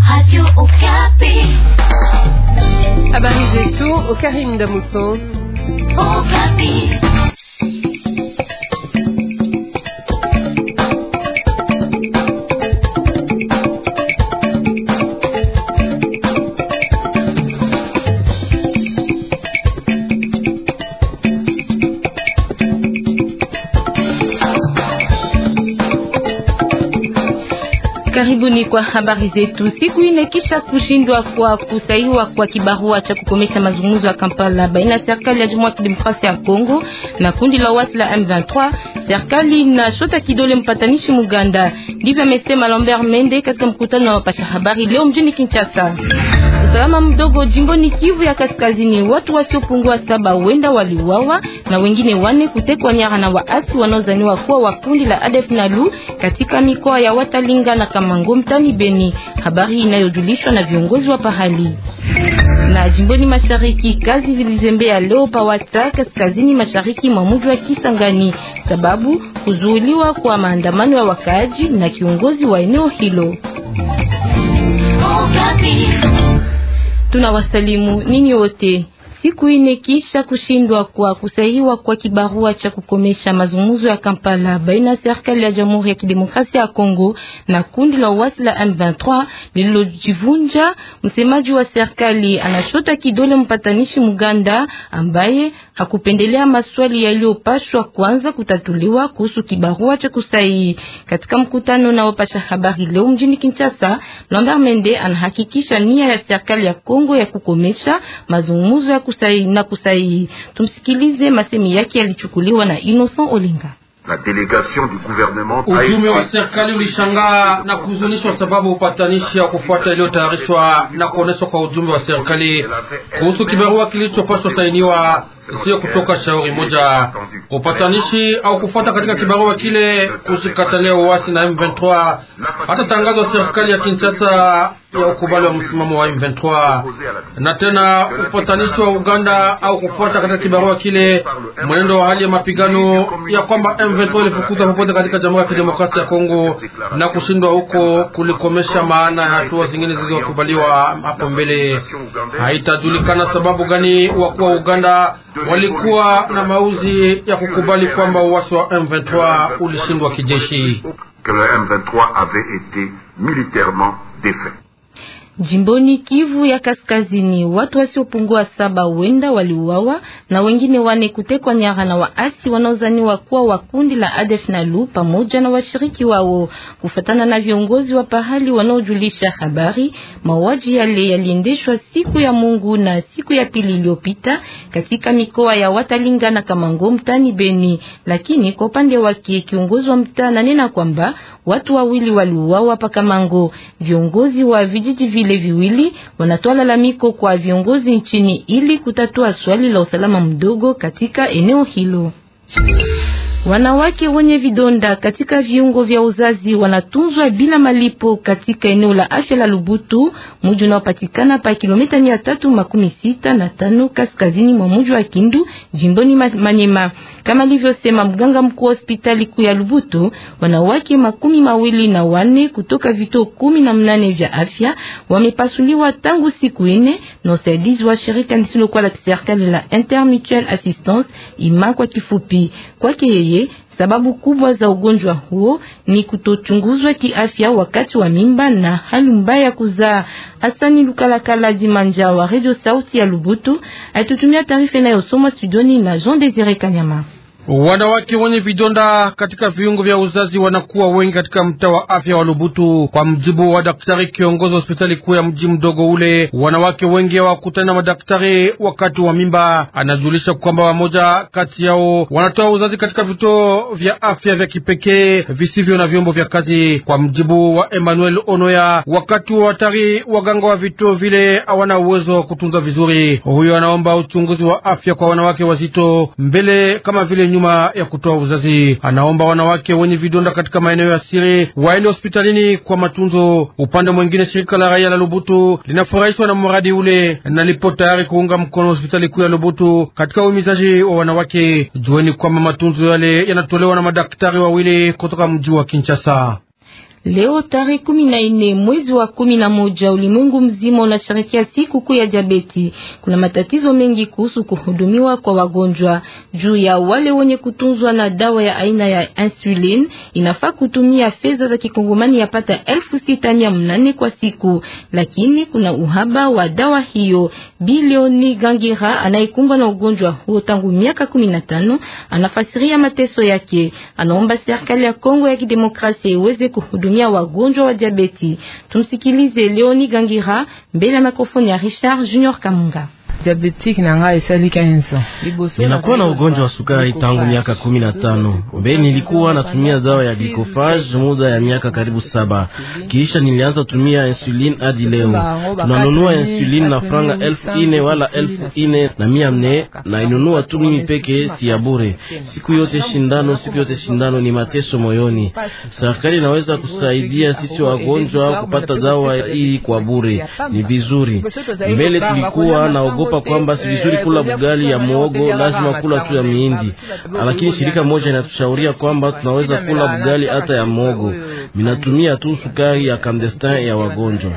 Radio Okapi. Habari zetu Okarim Damuso. Okapi. Karibuni kwa habari zetu. Siku ine kisha kushindwa kwa kusaiwa kwa kibarua cha kukomesha mazungumzo ya Kampala baina ya serikali ya Jamhuri ya Kidemokrasia ya Kongo na kundi la wasi la M23, serikali na shota kidole mpatanishi Muganda. Ndivyo amesema Lambert Mende katika mkutano na wapasha habari leo mjini Kinshasa. Usalama mdogo jimboni Kivu ya Kaskazini, watu wasiopungua saba wenda waliuawa na wengine wane kutekwa nyara na waasi wanaozaniwa kuwa wa kundi la ADF NALU katika mikoa ya Watalinga na Kamango mtani Beni, habari inayojulishwa na viongozi wa pahali. Na jimboni mashariki, kazi zilizembea leo pa Wata kaskazini mashariki mwa mji wa Kisangani, sababu kuzuiliwa kwa maandamano ya wakaaji na kiongozi wa eneo hilo. Okapi. Tunawasalimu ninyi wote. Siku ine kisha kushindwa kwa kusahihiwa kwa kibarua cha kukomesha mazungumzo ya Kampala baina ya serikali ya Jamhuri ya Kidemokrasia ya Kongo na kundi la uasi la M23 lililojivunja, msemaji wa serikali anashota kidole mpatanishi Muganda ambaye hakupendelea maswali yaliyopashwa kwanza kutatuliwa kuhusu kibarua cha kusahihi. Katika mkutano na wapasha habari leo mjini Kinshasa, Lambert Mende anahakikisha nia ya serikali ya Kongo ya kukomesha mazungumzo ya kusahihi na kusahihi. Tumsikilize, masemi yake yalichukuliwa na Innocent Olinga. La délégation du gouvernement a Ujumbe wa été serikali ulishangaa na kuhuzunishwa sababu upatanishi ya kufuata iliyotayarishwa na kuoneshwa kwa ujumbe wa serikali kuhusu kibarua kilichopaswa sainiwa, sio kutoka shauri moja. Upatanishi au kufuata katika kibarua kile kushikatalia uasi na M23, hata tangazo la serikali ya Kinshasa ya ukubali wa msimamo wa M23, na tena upatanishi wa Uganda au kufuata katika kibarua kile mwenendo wa hali ya mapigano ya kwamba M23 ilifukuzwa popote katika Jamhuri ya Kidemokrasia ya Kongo na kushindwa huko kulikomesha maana ya hatua zingine zilizokubaliwa hapo mbele. Haitajulikana sababu gani wakuu wa Uganda walikuwa na mauzi ya kukubali kwamba uasi wa M23 ulishindwa kijeshi. que le M23 avait été militairement défait. Jimboni Kivu ya Kaskazini, watu wasiopungua saba wenda waliuawa na wengine wane kutekwa nyara na waasi wanaozaniwa kuwa wa kundi la ADF NALU pamoja na washiriki wao. Kufatana na viongozi wa pahali wanaojulisha habari, mauaji yale yaliendeshwa siku ya Mungu na siku ya pili iliyopita katika mikoa ya Watalinga na Kamango mtani Beni, lakini kwa upande wake kiongozi wa mtaa ananena kwamba watu wawili waliuawa pa Kamango. Viongozi wa vijiji vile viwili wanatoa lalamiko kwa viongozi nchini ili kutatua swali la usalama mdogo katika eneo hilo. Wanawake wenye vidonda katika viungo vya uzazi wanatunzwa bila malipo katika eneo la afya la Lubutu, mji unaopatikana pa kilomita mia tatu makumi sita na tano kaskazini mwa mji wa Kindu, jimboni Ma- Manyema. Kama alivyosema mganga mkuu wa hospitali kuu ya Lubutu, wanawake makumi mawili na wane kutoka vituo kumi na mnane vya afya wamepasuliwa tangu siku ine na usaidizi wa shirika lisilokuwa la kiserikali la Intermutual Assistance ima kwa kifupi. Kwake yeye sababu kubwa za ugonjwa huo ni kutochunguzwa kiafya wakati wa mimba na hali mbaya ya kuzaa. Asani Lukalakala Dimanja wa Radio Sauti ya Lubutu alitutumia taarifa inayosomwa studioni na Jean Desire Kanyama. Wanawake wenye vidonda katika viungo vya uzazi wanakuwa wengi katika mtaa wa afya wa Lubutu. Kwa mjibu wa daktari kiongozi wa hospitali kuu ya mji mdogo ule, wanawake wengi hawakutana na madaktari wakati wa mimba. Anajulisha kwamba wamoja kati yao wanatoa uzazi katika vituo vya afya vya kipekee visivyo na vyombo vya kazi. Kwa mjibu wa Emmanuel Onoya, wakati wa hatari, waganga wa vituo vile hawana uwezo wa kutunza vizuri. Huyo anaomba uchunguzi wa afya kwa wanawake wazito mbele kama vile nyuma ya kutoa uzazi. Anaomba wanawake wenye vidonda katika maeneo ya siri waende hospitalini kwa matunzo. Upande mwingine, shirika la raia la Lubutu linafurahishwa na mradi ule na lipo tayari kuunga mkono hospitali kuu ya Lubutu katika uhimizaji wa wanawake. Jueni kwamba matunzo yale yanatolewa na madaktari wawili kutoka mji wa Kinshasa. Leo tarehe kumi na nne mwezi wa kumi na moja ulimwengu mzima unasherehekea siku kuu ya diabeti. Kuna matatizo mengi kuhusu kuhudumiwa kwa wagonjwa. Juu ya wale wenye kutunzwa na dawa ya aina ya insulin, inafaa kutumia fedha za kikongomani yapata elfu sita mia mnane kwa siku, lakini kuna uhaba wa dawa hiyo. Bilioni Gangira anayekumbwa na ugonjwa huo tangu miaka kumi na tano anafasiria mateso yake. Anaomba serikali ya Kongo ya Kidemokrasia iweze kuhudumia wagonjwa wa diabeti. Tumsikilize Leoni Gangira mbele ya mikrofoni ya Richard Junior Kamunga. Ninakuwa na ugonjwa wa sukari tangu miaka kumi na tano. Mbele nilikuwa natumia dawa ya glicofage muda ya miaka karibu saba, kisha nilianza tumia insulin hadi leo. Tunanunua insulin na franga elfu ine wala elfu ine na mia nne na inunua tu mimi peke, si ya bure. Siku yote shindano, siku yote shindano, ni mateso moyoni. Serikali inaweza kusaidia sisi wagonjwa kupata dawa hii kwa bure, ni vizuri. Mbele tulikuwa naogopa kwamba si vizuri kula bugali ya muogo, lazima kula tu ya miindi, lakini shirika moja inatushauria kwamba tunaweza kula bugali hata ya muogo. Minatumia tu sukari ya clandestin ya wagonjwa.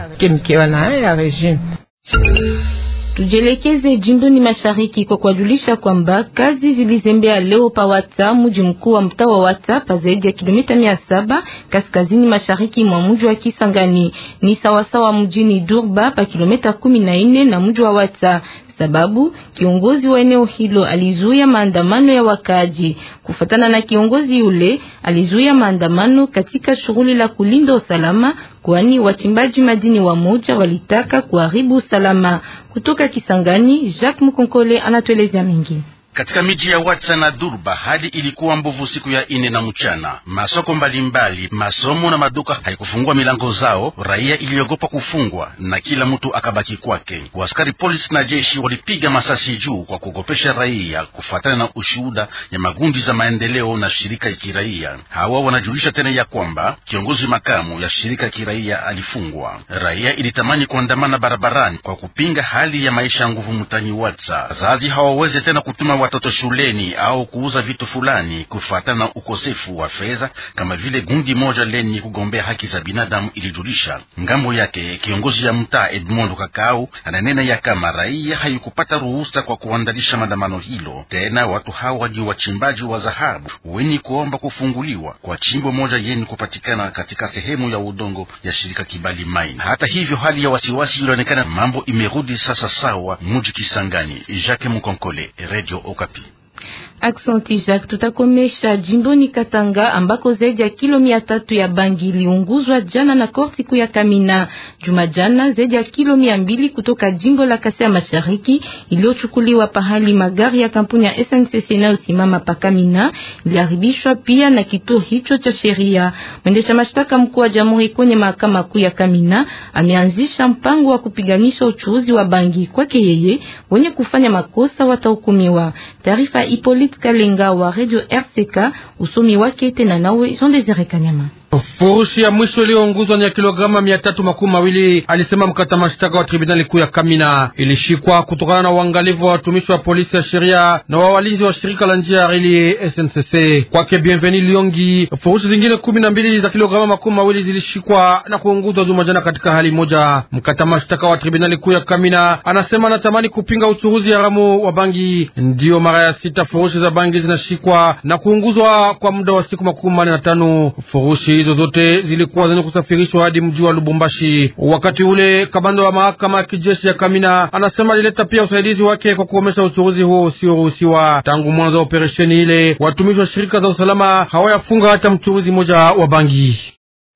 Tujelekeze jimboni mashariki kwa kuwajulisha kwamba kazi zilizembea leo pa Wata, mji mkuu wa mtaa wa Wata, pa zaidi ya kilomita mia saba kaskazini mashariki mwa mji wa Kisangani. Ni sawasawa mjini Durba pa kilomita kumi na nne na mji wa Wata sababu kiongozi wa eneo hilo alizuia maandamano ya wakaaji. Kufatana na kiongozi yule, alizuia maandamano katika shughuli la kulinda usalama, kwani wachimbaji madini wa moja walitaka kuharibu usalama. Kutoka Kisangani, Jacques Mukonkole anatuelezea mengi. Katika miji ya Watsa na Durba hali ilikuwa mbovu siku ya ine na mchana. Masoko mbalimbali, masomo na maduka haikufungua milango zao. Raia iliogopa kufungwa na kila mtu akabaki kwake. Waskari polisi na jeshi walipiga masasi juu kwa kuogopesha raia, kufuatana na ushuhuda ya magundi za maendeleo na shirika ya kiraia. Hawa wanajulisha tena ya kwamba kiongozi makamu ya shirika ya kiraia alifungwa. Raia ilitamani kuandamana barabarani kwa kupinga hali ya maisha ya nguvu mtani Watsa. Wazazi hawaweze tena kutuma watoto shuleni au kuuza vitu fulani kufuatana na ukosefu wa fedha, kama vile gundi moja lenye kugombea haki za binadamu ilijulisha. Ngambo yake kiongozi ya mtaa Edmond Kakau ananena ya kama raia haikupata ruhusa kwa kuandalisha maandamano hilo. Tena watu hawa ni wachimbaji wa dhahabu wenye kuomba kufunguliwa kwa chimbo moja yenye kupatikana katika sehemu ya udongo ya shirika Kibali Mine. Hata hivyo, hali ya wasiwasi ilionekana, mambo imerudi sasa sawa muji Kisangani. Jacques Mukonkole, Radio Okapi. Aksanti Jacques, tutakomesha jimboni Katanga ambako zaidi ya kilo mia tatu ya bangi iliunguzwa jana na korti kuu ya Kamina. Juma jana zaidi ya kilo mia mbili kutoka jimbo la Kasai Mashariki iliyochukuliwa pahali magari ya kampuni ya SNCC inayosimama pa Kamina iliharibishwa pia na kituo hicho cha sheria. Mwendesha mashtaka mkuu wa jamhuri kwenye mahakama kuu ya Kamina ameanzisha mpango wa kupiganisha uchuuzi wa bangi. Kwake yeye, wenye kufanya makosa watahukumiwa. Taarifa Hippolyte Kalenga wa Radio RCK, usomi wake tena nawe Jean Desire Kanyama. Furushi ya mwisho iliyounguzwa ni ya kilograma mia tatu makumi mawili, alisema mkata mashtaka wa tribunali kuu ya Kamina. Ilishikwa kutokana na uangalifu wa watumishi wa polisi ya sheria na wa walinzi wa shirika la njia ya reli SNCC. Kwake Bienveni Liongi, furushi zingine kumi na mbili za kilograma makumi mawili zilishikwa na kuunguzwa juma jana katika hali moja. Mkata mashtaka wa tribunali kuu ya Kamina anasema anatamani kupinga uchuruzi haramu wa bangi. Ndiyo mara ya sita furushi za bangi zinashikwa na kuunguzwa kwa muda wa siku makumi manne na tano. Furushi hizo zote zilikuwa zenye kusafirishwa hadi mji wa Lubumbashi. Wakati ule kamanda wa mahakama ya kijeshi ya Kamina anasema alileta pia usaidizi wake kwa kukomesha uchuruzi huo usioruhusiwa. Tangu mwanzo wa operesheni ile, watumishi wa shirika za usalama hawayafunga hata mchuruzi mmoja wa bangi.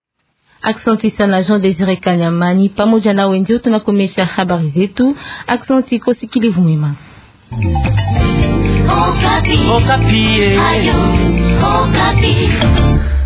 Aksanti sana Jean Desire Kanyamani, pamoja na wenzio tunakomesha habari zetu. Aksanti kwa usikilivu mwema. Okapi. Okapi. Ayo, Okapi.